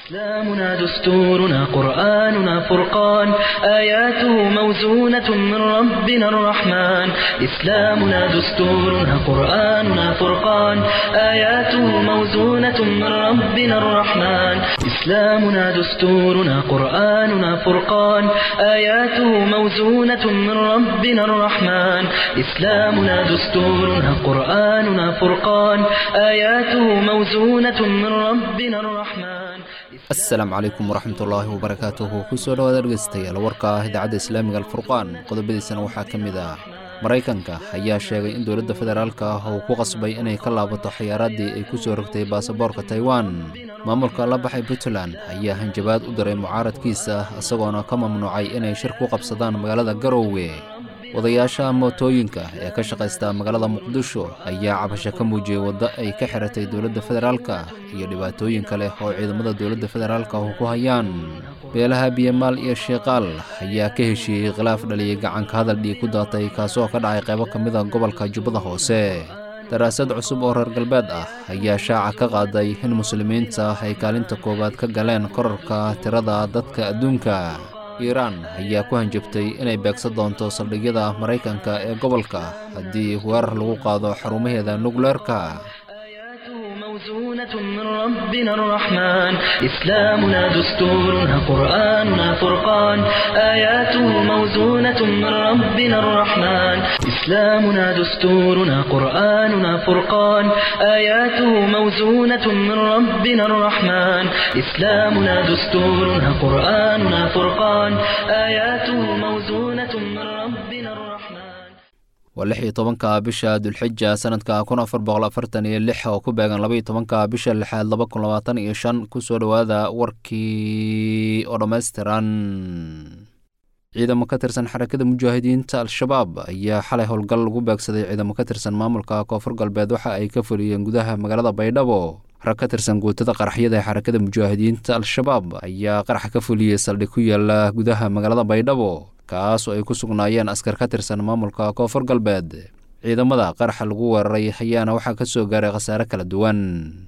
إسلامنا دستورنا قرآننا فرقان آياته موزونة من ربنا الرحمن إسلامنا دستورنا قرآننا فرقان آياته موزونة من ربنا الرحمن إسلامنا دستورنا قرآننا فرقان آياته موزونة من ربنا الرحمن إسلامنا دستورنا قرآننا فرقان آياته موزونة من ربنا الرحمن asalaamu calaykum waraxmatullaahi wabarakaatuhu kusoo dhawaad dhegeystayaal warka ah idaacadda islaamiga alfurqaan qodobadiisana waxaa ka mid ah maraykanka ayaa sheegay in dowladda federaalka ah uu ku qasbay inay ka laabato xayaaradii ay ku soo rogtay baasaboorka taiwan maamulka la baxay puntland ayaa hanjabaad u diray mucaaradkiisa isagoona ka mamnuucay inay shir ku qabsadaan magaalada garoowe wadayaasha mootooyinka ee ka shaqaysta magaalada muqdisho ayaa cabasho ka muujiyey waddo ay ka xiratay dowladda federaalka iyo dhibaatooyin kale oo ciidamada dowladda federaalka ku hayaan beelaha biyamaal iyo shiiqaal ayaa ka heshiiyey khilaaf dhaliyey gacanka hadal dhiig ku daatay kaasoo ka dhacay qaybo ka mida gobolka jubbada hoose daraasad cusub oo reer galbeed ah ayaa shaaca ka qaaday in muslimiinta ay kaalinta koowaad ka galeen korarka tirada dadka adduunka iiraan ayaa ku hanjabtay inay beegsan doonto saldhigyada maraykanka ee gobolka haddii weerar lagu qaado xarumaheeda nukleerka موزونة من ربنا الرحمن إسلامنا دستورنا قرآننا فرقان آياته موزونة من ربنا الرحمن إسلامنا دستورنا قرآننا فرقان آياته موزونة من ربنا الرحمن إسلامنا دستورنا قرآننا فرقان آياته موزونة من ربنا الرحمن waa lix iyo tobanka bisha dulxija sanadka kun afar boqol afartan iyo lix oo ku beegan labaiyo tobanka bisha lixaad laba kun labaatan iyo shan kusoo dhowaada warkii oo dhammaystiran ciidamo ka tirsan xarakada mujaahidiinta al-shabaab ayaa xalay howlgal lagu beegsaday ciidamo ka tirsan maamulka koonfur galbeed waxa ay ka fuliyeen gudaha magaalada baydhabo rag ka tirsan guutada qaraxyada ee xarakada mujaahidiinta al-shabaab ayaa qaraxa ka fuliyey saldhig ku yaala gudaha magaalada baydhabo kaas oo ay ku sugnaayeen askar ka tirsan maamulka koonfur galbeed ciidamada qaraxa lagu weeraray ayaana waxaa ka soo gaaray khasaare kala duwan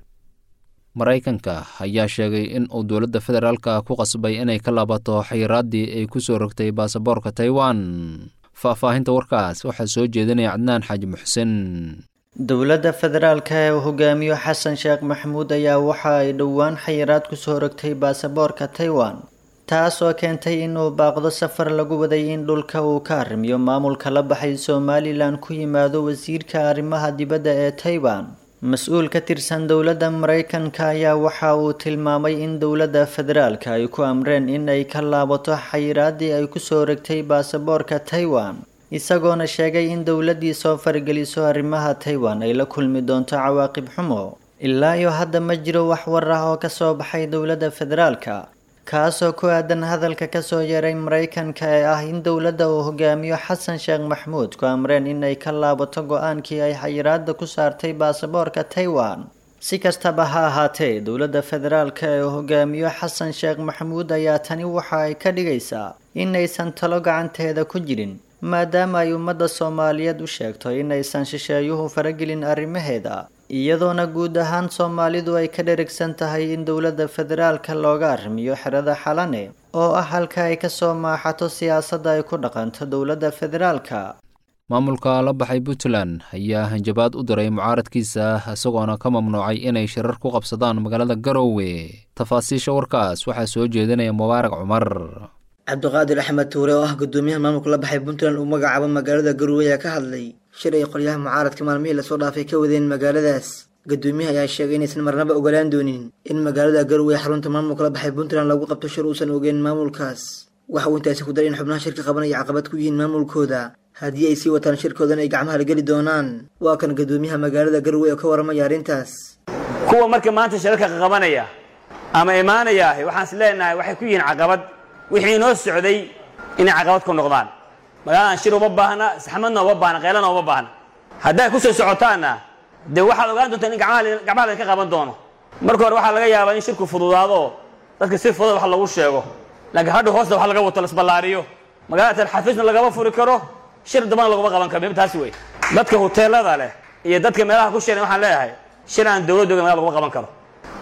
maraykanka ayaa sheegay in uu dowladda federaalka ku qasbay inay ka laabato xayiraaddii ay ku soo rogtay baasaboorka taiwan faahfaahinta warkaas waxaa soo jeedinaya cadnaan xaaji muxsen dowladda federaalka ee uu hogaamiyo xasan sheekh maxamuud ayaa waxa ay dhowaan xayiraad kusoo rogtay baasaboorka taiwan taas oo keentay inuu baaqdo safar lagu waday in dhulka uu ka arrimiyo maamulka la baxay somalilan ku yimaado wasiirka arrimaha dibadda ee taiwan mas-uul ka tirsan dowladda maraykanka ayaa waxa uu tilmaamay in dowladda federaalka ay ku amreen in ay ka laabato xayiraaddii ay kusoo rogtay baasaboorka taiwan isagoona sheegay in dowladdii soo fargeliso arrimaha taiwan ay la kulmi doonto cawaaqib xumo ilaa iyo hadda ma jiro wax war ah oo ka soo baxay dowladda federaalka kaasoo ku aadan hadalka kasoo yeeray maraykanka ee ah in dowladda uu hogaamiyo xasan sheekh maxamuud ku amreen inay ka laabato go-aankii ay xayiraada ku saartay baasaboorka taiwan si kastaba ha ahaatee dowladda federaalka ee uu hogaamiyo xasan sheekh maxamuud ayaa tani waxa ay ka dhigaysaa inaysan talo gacanteeda ku jirin maadaama ay ummadda soomaaliyeed u sheegto inaysan shisheeyuhu faragelin arrimaheeda iyadoona guud ahaan soomaalidu ay ka dherigsan tahay in dowladda federaalka looga arrimiyo xerada xalane oo ah halka ay kasoo maaxato siyaasadda ay ku dhaqanto dowladda federaalka maamulka la baxay puntland ayaa hanjabaad u diray mucaaradkiisa isagoona ka mamnuucay inay shirar ku qabsadaan magaalada garoowe tafaasiisha warkaas waxaa soo jeedinaya mubaarak cumar cabdiqaadir axmed tuure oo ah gudoomiyaha maamulka la baxay puntland uu magacaabo magaalada garowe ayaa ka hadlay shir ay qolyaha mucaaradka maalmihii lasoo dhaafay ka wadeen magaaladaas gudoomiyaha ayaa sheegay inaysan marnaba ogolaan doonin in magaalada garowe xarunta maamulka la baxay puntland lagu qabto shir uusan ogeyn maamulkaas waxa uu intaasi ku daray in xubnaha shirka qabanaya caqabad ku yihiin maamulkooda haddii ay sii wataan shirkoodan ay gacmaha la geli doonaan waa kan gudoomiyaha magaalada garowe oo ka waramaya arrintaas kuwa marka maanta shirarka qabanaya ama imaanaya waxaan is leenahay waxay ku yihiin caqabad wixii inoo socday inay caqabad ku noqdaan magaaladan shir uma baahna saxmadna uma baahna keylana uma baahna hadday ku soo socotaanna dee waxaad ogaan doontaa in gacmaha laydinka qaban doono marka hore waxaa laga yaabaa in shirku fududaado dadka si fudud wax lagu sheego laakiin hadha hoosta wax laga wato lasballaariyo magaalada talxafiisna lagama furi karo shir dambana laguma qaban karo taasi wey dadka huteelada leh iyo dadka meelaha ku shiran waxaan leeyahay shir aan dowladda ogen magala laguma qaban karo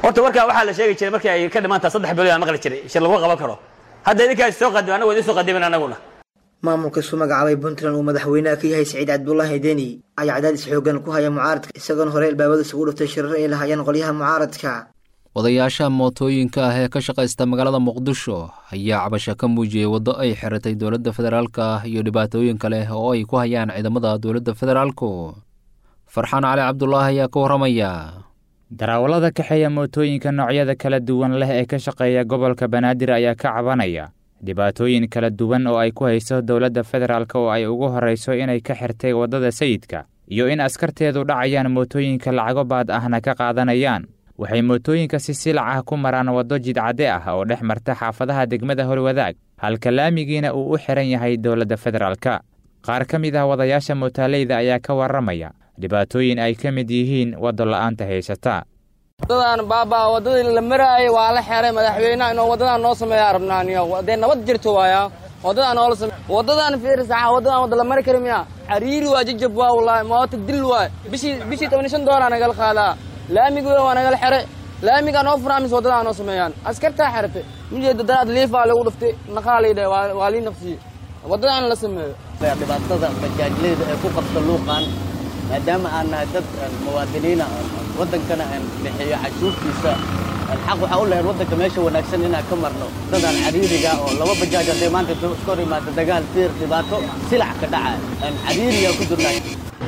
horta warkaa waxaa la sheegi jiray markii ay ka dhimantaa saddex bilood aan maqli jiray shir lagu qaban karo hadda idinkaas soo qadim anagu idin soo qadimin anaguna maamulka isu magacaabay puntland uu madaxweynaha ka yahay siciid cabdullaahi deni ayaa cadaadis xoogan ku haya mucaaradka isagoona horey albaabada isugu dhuftay shirar ay lahaayeen qolyaha mucaaradka wadayaasha mootooyinka ah ee ka shaqaysta magaalada muqdisho ayaa cabasho ka muujiyey waddo ay xiratay dowladda federaalka iyo dhibaatooyin kale oo ay ku hayaan ciidamada dowladda federaalku farxaan cali cabdulaahi ayaa ka warramaya darawallada kaxeeya mootooyinka noocyada kala duwan leh ee ka shaqeeya gobolka banaadir ayaa ka cabanaya dhibaatooyin kala duwan oo ay ku hayso dowladda federaalk oo ay ugu horrayso inay ka xirtay waddada sayidka iyo in askarteedu dhacayaan mootooyinka lacago baad ahna ka qaadanayaan waxay mootooyinka si silac ah ku maraan waddo jidcadde ah oo dhex marta xaafadaha degmada holwadaag halka laamigiina uu u xihan yahay dowladda federaalka qaar ka mid ah wadayaasha mootaaleyda ayaa ka warramaya dhibaatooyin ay ka mid yihiin waddo la'aanta haysata waddadan baabaa waddadii la maraayo waa la xeray madaxweynaha inuu waddadan noo sameeyaa rabnaaniyo dee nabad jirto waaya waddadan noola same waddadan fiirisaxa waddadan wadda la mari kari miya cariiri waa jajab waa wallaahi moota dil waay bishii bishii toban iyo shan doolar nagala qaadaa laamiga waa nagala xere laamiga noo furaa mise waddadan noo sameeyaan askartaa xertay mijeeda daraad liifaa lagu dhuftay naqaa laydhe waa lii naqsiyey waddadan la sameeyo dhibaatada bajaajleyda ee ku qabta luuqan maadaama aan nahay dad muwaadiniina waddankana aan bixiyo cashuurtiisa xaq waxaa u lahayd waddanka meesha wanaagsan inaan ka marno dadaan cariiriga oo laba bajaaj hadday maanta iska hor imaado dagaal fiir dhibaato silac ka dhaca aan cariiriga ku jirnay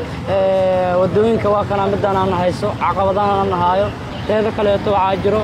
waddooyinka waa kana midaan aan hayso caqabadahan aan nahaayo teeda kaleeto waxaa jiro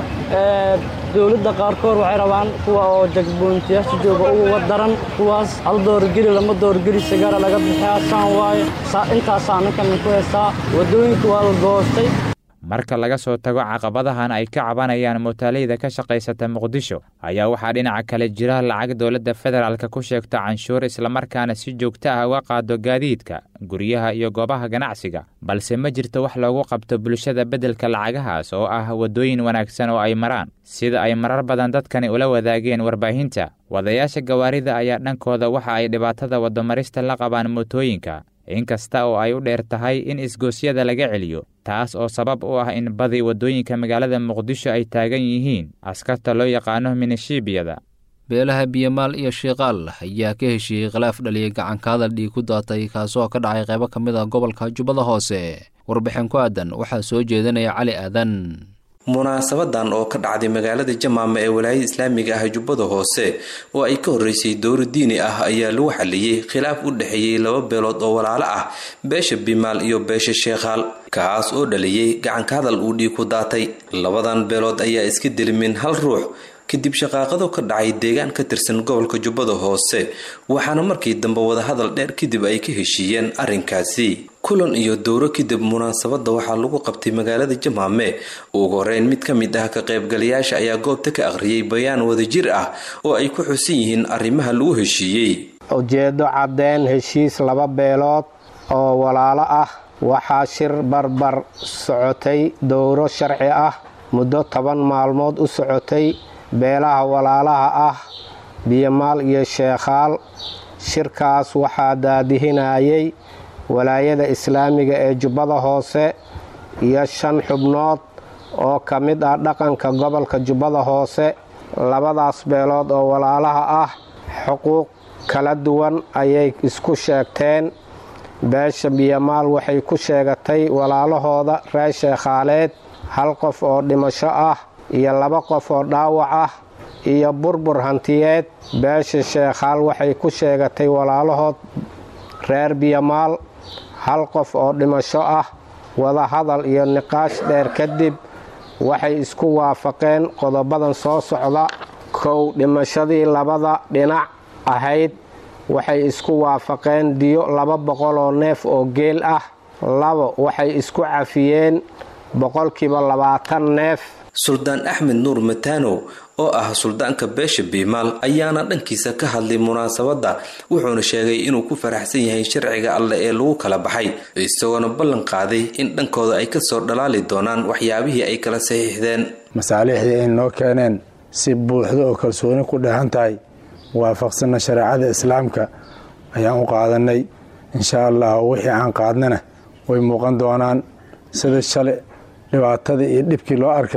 dowladda qaarkood waxay rabaan kuwa oo jagboontiyaasha jooga uga daran kuwaas hal doorgeli lama doorgeli sigara laga bixiyaa saan waayo intaasaa ninkan ku heestaa waddooyinka waa la goostay marka laga soo tago caqabadahan ay ka cabanayaan mootaaleyda ka shaqaysata muqdisho ayaa waxaa dhinaca kale jira lacag dowladda federaalka ku sheegto canshuur islamarkaana si joogto ah uga qaado gaadiidka guryaha iyo goobaha ganacsiga balse ma jirto wax loogu qabto bulshada beddelka lacagahaas oo ah waddooyin wanaagsan oo ay maraan sida ay marar badan dadkani ula wadaageen warbaahinta wadayaasha gawaarida ayaa dhankooda waxa ay dhibaatada waddomarista la qabaan mootooyinka inkasta oo ay u dheer tahay in isgoosyada laga celiyo taas oo sabab u ah in badi waddooyinka magaalada muqdisho ay taagan yihiin askarta loo yaqaano minishiibiyada beelaha biyamaal iyo shiiqaal ayaa ka heshiiyey khilaaf dhaliyay gacanka hadal dhiig ku daatay kaasoo ka dhacay qaybo ka mid a gobolka jubbada hoose warbixin ku aadan waxaa soo jeedinaya cali aadan munaasabadan oo ka dhacday magaalada jamaama ee walaayada islaamiga ah jubbada hoose oo ay ka horreysay dowro diini ah ayaa lagu xaliyey khilaaf u dhexeeyey laba beelood oo walaalo ah beesha bimaal iyo beesha sheekhaal kaas oo dhaliyey gacanka hadal uu dhiig ku daatay labadan beelood ayaa iska delimin hal ruux kadib shaqaaqado ka dhacay deegaan ka tirsan gobolka jubbada hoose waxaana markii dambe wadahadal dheer kadib ay ka heshiiyeen arrinkaasi kulan iyo dowro kadib munaasabadda waxaa lagu qabtay magaalada jamaame ugu horeyn mid ka mid ah ka qaybgalayaasha ayaa goobta ka akhriyay bayaan wadajir ah oo ay ku xusan yihiin arrimaha lagu heshiiyey ujeeddo caddeyn heshiis laba beelood oo walaalo ah waxaa shir barbar socotay dowro sharci ah muddo toban maalmood u socotay beelaha walaalaha ah biyomaal iyo sheekhaal shirkaas waxaa daadihinayay walaayada islaamiga ee jubbada hoose iyo shan xubnood oo ka mid ah dhaqanka gobolka jubbada hoose labadaas beelood oo walaalaha ah xuquuq kala duwan ayay isku sheegteen beesha biyomaal waxay ku sheegatay walaalahooda reer sheekhaaleed hal qof oo dhimasho ah iyo laba qof oo dhaawac ah iyo burbur hantiyeed beesha sheekhaal waxay ku sheegatay walaalahood reer biyomaal hal qof oo dhimasho ah wadahadal iyo niqaash dheer kadib waxay isku waafaqeen qodobadan soo socda kow dhimashadii labada dhinac ahayd waxay isku waafaqeen diyo laba boqol oo neef oo geel ah labo waxay isku cafiyeen boqolkiiba labaatan neef suldaan axmed nuur matano oo ah suldaanka beesha biimaal ayaana dhankiisa ka hadlay munaasabadda wuxuuna sheegay inuu ku faraxsan yahay sharciga alleh ee lagu kala baxay isagoona ballan qaaday in dhankooda ay kasoo dhalaali doonaan waxyaabihii ay kala saxiixdeen masaalixdii ay noo keeneen si buuxda oo kalsooni ku dheehan tahay waafaqsanna shareecada islaamka ayaan u qaadanay insha allah wixii aan qaadnana way muuqan doonaan sida shale dhibaatadii iyo dhibkii loo arkay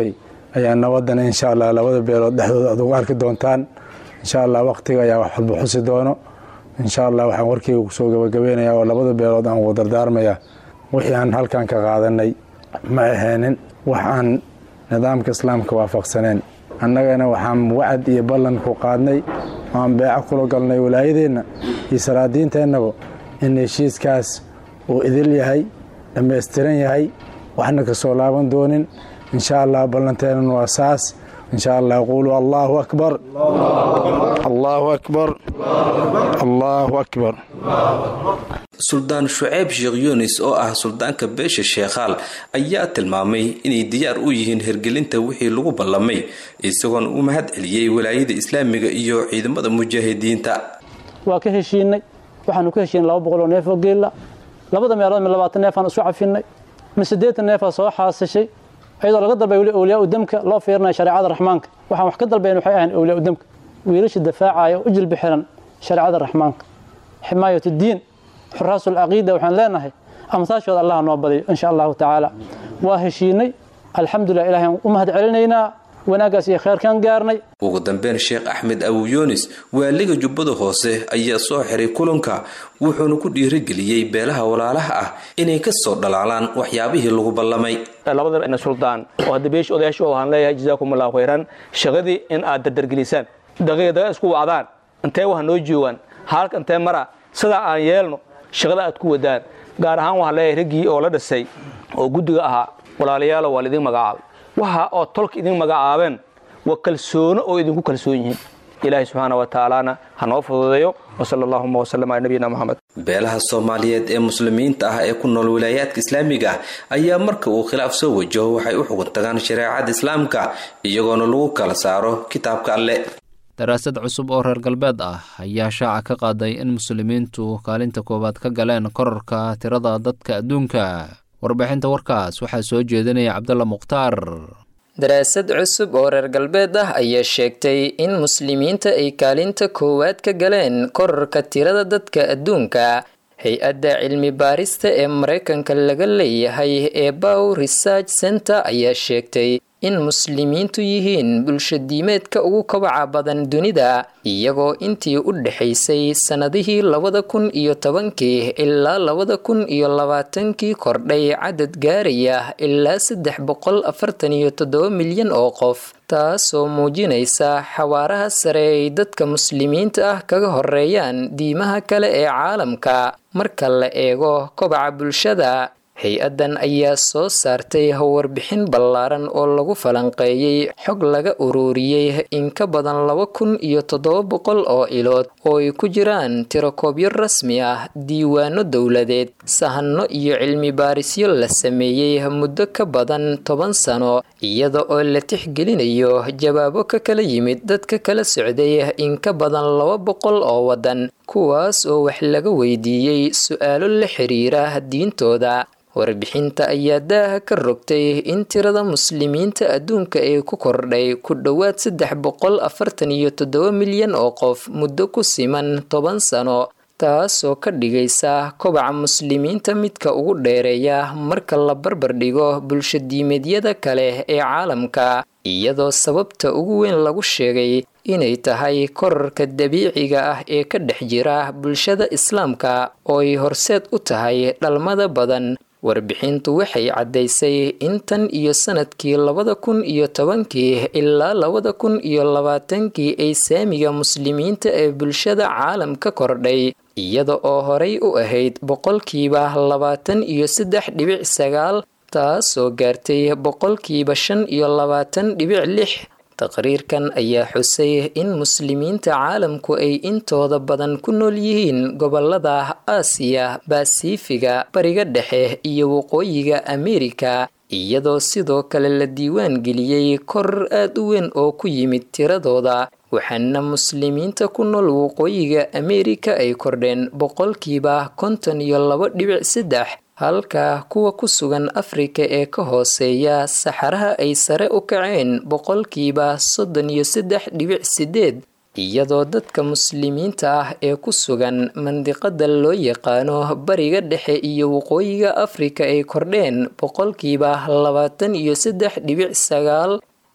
ayaa nabadana insha allah labada beelood dhexdooda aad ugu arki doontaan insha allah waqtiga ayaa wax walba xusi doono insha allah waxaan warkeyga kusoo gabagabeynaya oo labada beelood aan ugu dardaarmaya wixii aan halkan ka qaadanay ma aheenin wax aan nidaamka islaamka waafaqsaneen annagana waxaan wacad iyo ballan ku qaadnay aan beeco kula galnay walaayadeenna iyo salaadiinteennaba in heshiiskaas uu idil yahay dhammaystiran yahay waxna ka soo laaban doonin insha allah ballanteennan waa saas insha allah quuluu allaahu akbar allaahu akbar allaahu akbar suldaan shuceyb sheekh yunis oo ah suldaanka beesha sheekhaal ayaa tilmaamay inay diyaar u yihiin hirgelinta wixii lagu ballamay isagoona u mahad celiyey walaayada islaamiga iyo ciidamada mujaahidiinta waa ka heshiinay waxaanu ka heshiinay laba boqol oo neef oo geella labada meelood mi labaatan neefaan isu cafinay mi siddeetan neefaa soo xaasishay iyadoo laga dalbay weli awliyaa u damka loo fiirinaya shareecada raxmaanka waxaan wax ka dalbayn waxay ahayn awliyaa u damka wiilasha dafaacaya u jilbi xiran shareecada raxmaanka ximaayat diin xuraasul caqiida waxaan leenahay amsaashooda allah noo badiyo insha allahu tacaala waa heshiinay alxamdulilah ilahay u mahad celinaynaa wanaaggaas iyo kheyrkaan gaarnay ugu dambeyn sheekh axmed abu yunis waaliga jubbada hoose ayaa soo xiray kulanka wuxuuna ku dhiirigeliyey beelaha walaalaha ah inay ka soo dhalaalaan waxyaabihii lagu ballamay labada suldaan oo hadda beesha odayaasha waxaan leeyahay jazaakum allahu khayran shaqadii in aad dardargelisaan daqiiqdaga isku wacdaan intee wax noo joogaan haalka intee mara sidaa aan yeelno shaqada aad ku wadaan gaar ahaan waxaan leeyahay raggii oo la dhisay oo guddiga ahaa walaalayaalo waa laidin magacaabay waxa oo tolka idin magacaabeen waa kalsoono oo idinku kalsoon yihiin ilaahay subxaana wa tacaalana ha noo fududeeyo wasala allahuma wasalam ala nabiyina moxamed beelaha soomaaliyeed ee muslimiinta ah ee ku nool wilaayaadka islaamiga ah ayaa marka uu khilaaf soo wajaho waxay u xugun tagaan shareecada islaamka iyagoona lagu kala saaro kitaabka alle daraasad cusub oo reer galbeed ah ayaa shaaca ka qaaday in muslimiintu kaalinta koowaad ka galeen korarka tirada dadka adduunka warbixinta warkaas waxaa soo jeedinaya cabdalla mukhtaar daraasad cusub oo reer galbeed ah ayaa sheegtay in muslimiinta ay kaalinta koowaad ka galeen korarka tirada dadka adduunka hay-adda cilmi baarista ee maraykanka laga leeyahay ee bow research center ayaa sheegtay in muslimiintu yihiin bulshadiimeedka ugu kabaca badan dunida iyagoo intii u dhexaysay sannadihii labada kun iyo tobankii ilaa labada kun iyo labaatankii kordhay cadad gaaraya ilaa saddex boqol afartan iyo toddoba milyan oo qof taasoo muujinaysa xawaaraha sare ay dadka muslimiinta ah kaga horeeyaan diimaha kale ee caalamka marka la eego kobaca bulshada hay-addan ayaa soo saartay warbixin ballaaran oo lagu falanqeeyey xog laga ururiyey in ka badan laba kun iyo toddoba boqol oo ilood oo ay ku jiraan tirakoobyo rasmi ah diiwaano dowladeed sahanno iyo cilmi baarisyo la sameeyey muddo ka badan toban sano iyada oo la tixgelinayo jawaabo ka kala yimid dadka kala socday in ka badan laba boqol oo waddan kuwaas oo wax laga weydiiyey su-aalo la xiriira diintooda warbixinta ayaa daaha ka rogtay in tirada muslimiinta adduunka ee ku kordhay ku dhowaad saddex boqol afartan iyo toddoba milyan oo qof muddo ku siman toban sano taasoo ka dhigaysa kobaca muslimiinta midka ugu dheereeya marka la barbar dhigo bulshadiimeedyada kale ee caalamka iyadoo sababta ugu weyn lagu sheegay inay tahay korarka dabiiciga ah ee ka dhex jira bulshada islaamka oo ay horseed u tahay dhalmada badan warbixintu waxay caddaysay in tan iyo sanadkii labada kun iyo tobankii ilaa labada kun iyo labaatankii ay saamiga muslimiinta ee bulshada caalamka kordhay iyada oo horay u ahayd boqolkiiba labaatan iyo saddex dhibic sagaal taasoo gaartay boqolkiiba shan iyo labaatan dhibic lix taqriirkan ayaa xusay in muslimiinta caalamku ay intooda badan ku nool yihiin gobolada aasiya basifiga bariga dhexe iyo waqooyiga ameerika iyadoo sidoo kale la diiwaan geliyey koror aad u weyn oo ku yimid tiradooda waxaana muslimiinta ku nool waqooyiga ameerika ay kordheen boqolkiiba konton iyo laba dhibic saddex halka kuwa ku sugan afrika ee ka hooseeya saxaraha ay sare u kaceen boqolkiiba soddon iyo saddex dhibic sideed iyadoo dadka muslimiinta ah ee ku sugan mandiqada loo yaqaano bariga dhexe iyo waqooyiga afrika ay kordheen boqolkiiba labaatan iyo saddex dhibic sagaal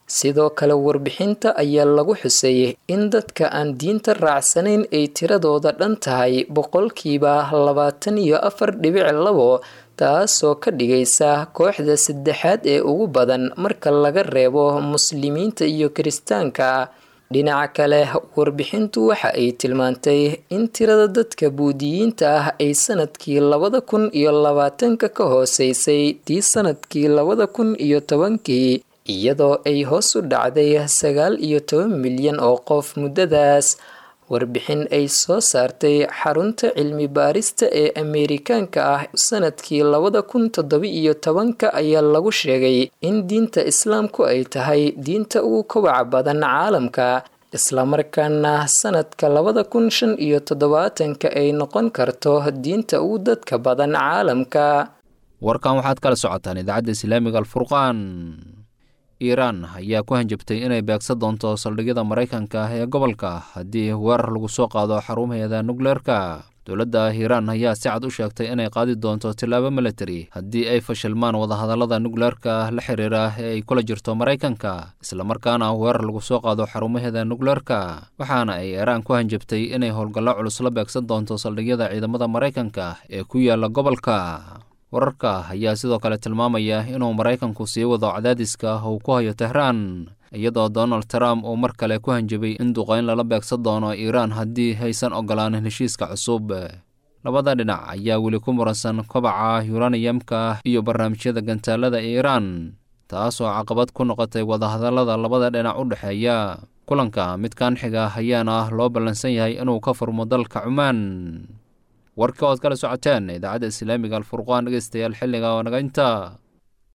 sidoo kale warbixinta ayaa lagu xusay in dadka aan diinta raacsanayn ay tiradooda dhan tahay boqolkiiba labaatan iyo afar dhibic labo taasoo ka dhigaysa kooxda saddexaad ee ugu badan marka laga reebo muslimiinta iyo kiristaanka dhinaca kale warbixintu waxa ay tilmaantay in tirada dadka buudiyiinta ah ay sanadkii labada kun iyo labaatanka ka hooseysay tii sanadkii labada kun iyo tobankii iyadoo ay hoos u dhacday sagaal iyo toban milyan oo qof muddadaas warbixin ay soo saartay xarunta cilmi baarista ee ameerikaanka ah sanadkii labada kun toddoba iyo tobanka ayaa lagu sheegay in diinta islaamku ay tahay diinta ugu kobaca badan caalamka islamarkaana sanadka labada kun shan iyo toddobaatanka ay noqon karto diinta ugu dadka badan caalamka warkan waxaad kala socotaan idaacadda islaamiga alfurqaan iiraan ayaa ku hanjabtay inay beegsan doonto saldhigyada maraykanka ee gobolka haddii weerar lagu soo qaado xarumaheeda nukleerka dowladda iiraan ayaa si cad u sheegtay inay qaadi doonto tillaabo militari haddii ay fashilmaan wadahadallada nukleerka la xiriira ee ay kula jirto maraykanka islamarkaana weerar lagu soo qaado xarumaheeda nukleerka waxaana ay iiraan ku hanjabtay inay howlgallo culus la beegsan doonto saldhigyada ciidamada maraykanka ee ku yaala gobolka wararka ayaa sidoo kale tilmaamaya inuu maraykanku sii wado cadaadiska uu ku hayo tehraan iyadoo donald trump uu mar kale ku hanjabay in duqayn lala beegsan doono iiraan haddii haysan ogolaanin heshiiska cusub labada dhinac ayaa weli ku muransan kobaca yuraniyamka iyo barnaamijyada gantaalada iiraan taasoo caqabad ku noqotay wadahadallada labada dhinac u dhexeeya kulanka midkan xiga ayaana loo ballansan yahay inuu ka furmo dalka cumaan warka ood kala socoteen idaacadda islaamiga alfurqaan dhegeystayaal xilliga oo naga inta